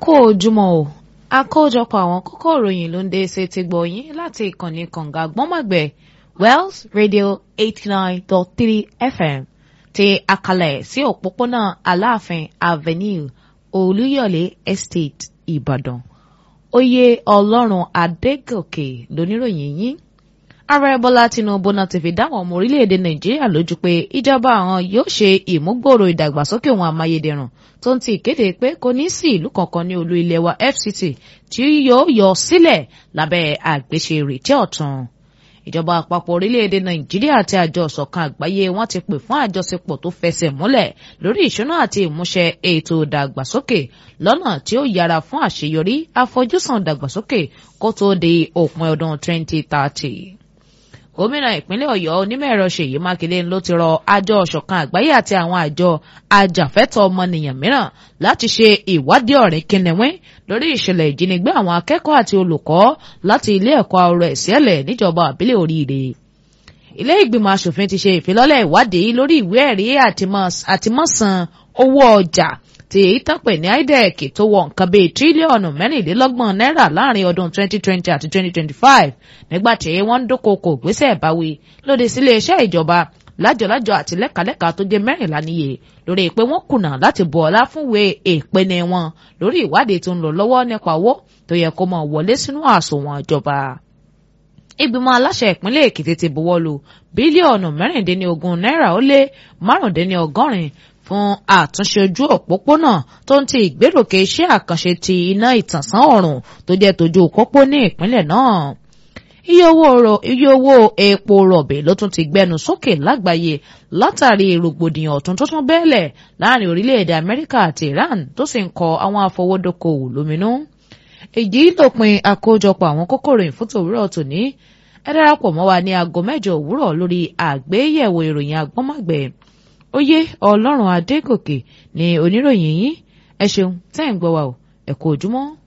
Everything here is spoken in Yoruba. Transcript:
kú ojúmọ́ o àkójọpọ̀ àwọn kókó ìròyìn ló ń dé ṣe ti gbọ́ yín láti ìkànnì kànga gbọ́nmọ̀gbẹ́ Wells Radio eighty nine dot three FM ti àkàlẹ̀ sí òpópónà Aláàfin Avenue Olúyọ̀lé Estate Ìbàdàn oyè Ọlọ́run Adégòkè lóníròyìn yín ààrẹ bọ́lá tinubu náà ti fi dáwọn ọmọ orílẹ̀-èdè nàìjíríà lójú pé ìjọba àwọn yóò ṣe ìmúgbòòrò ìdàgbàsókè ohun amáyédẹrùn tó ń ti ìkéde pé kò ní sí ìlú kankan ní olú ilẹ̀ wa fct tí yóò yọ sílẹ̀ lábẹ́ àgbéṣe ìrètí ọ̀tun ìjọba àpapọ̀ orílẹ̀-èdè nàìjíríà àti àjọ ìṣọ̀kan àgbáyé wọ́n ti pè fún àjọṣepọ̀ tó fẹsẹ̀ múlẹ̀ lórí ìṣúná àti ìmúṣẹ ètò ìdàgbàsókè lọ́nà tí ó yára fún àṣeyọrí àfojúsùn ìdàgbàsókè kó tó di òpin ọdún 2030 gómìnà ìpínlẹ̀ ọ̀yọ́ onímọ̀-ẹ̀rọ ṣèyí mákindé ló ti rọ àjọ ọ̀ṣọ̀kan àgbáyé àti àwọn àjọ ajàfẹ́tọ̀ ọmọnìyàn mìíràn láti ṣe ìwádìí ọ̀rìn kìnìún lórí ìṣẹ̀lẹ̀ ìjínigbé àwọn akẹ́kọ̀ọ́ àti olùkọ́ láti ilé ẹ̀kọ́ ọ̀rọ̀ ẹ̀sìẹ́lẹ̀ níjọba àbílẹ̀ oríire ilé ìgbìmọ̀ asòfin ti ṣe ìfilọ́lẹ̀ ìwádìí lórí ìwé ẹ̀rí àtìmọ́sàn owó ọjà tí èyí tán pè ní IDEC tó wọ nǹkan bíi tírílíọ̀nù mẹ́rìnlélọ́gbọ̀n náírà láàrin ọdún 2020 àti 2025 nígbà tí wọ́n ń dúnkokò gbésẹ̀ ìbáwí lòdì sí iléeṣẹ́ ìjọba lájọlájọ àti lẹ́kàlẹ́kà tó jẹ́ mẹ́rìnlá níye lórí pé wọ́n kùnà láti bu ọlá fúnwé ìpinnu wọn lórí ìwádìí tó ń lọ lọ́wọ́ nípa owó tó yẹ kó máa wọlé sínú àsùnwọ̀n ìjọba ìgbìmọ̀ aláṣẹ ìpínlẹ̀ èkìtì ti buwọ́lu bílíọ̀nù mẹ́rìndínlógún náírà ó lé márùndínlọ́gọ́rin fún àtúnṣe ojú òpópónà tó ń ti ìgbéròkè iṣẹ́ àkànṣe ti iná ìtànsán ọ̀rùn tó jẹ́ tójú pópó ní ìpínlẹ̀ náà. iye owó epo rọ̀bì ló tún ti gbẹnu sókè lágbàáyé látàrí rògbòdìyàn ọ̀tún tó tún bẹ́ẹ̀lẹ̀ láàrin orílẹ̀-èdè amẹ́ríkà àti iran tó sì ń kọ àwọn afọwọ́dókòwò lóminú. èyí lópin àkójọpọ̀ àwọn kókòrò ìfúntò òwúrọ̀ tòní ẹ darapọ̀ mọ́ wa ní aago mẹ́jọ òwúrọ̀ lórí àgbéyẹ̀wò ìròyìn agbọ́nmágbẹ̀ẹ́ oyè ọlọ́run adégòkè ni oníròyìn yín ẹ ṣeun tẹ́ ń gbọ́ wa o ẹ kú ojúmọ́.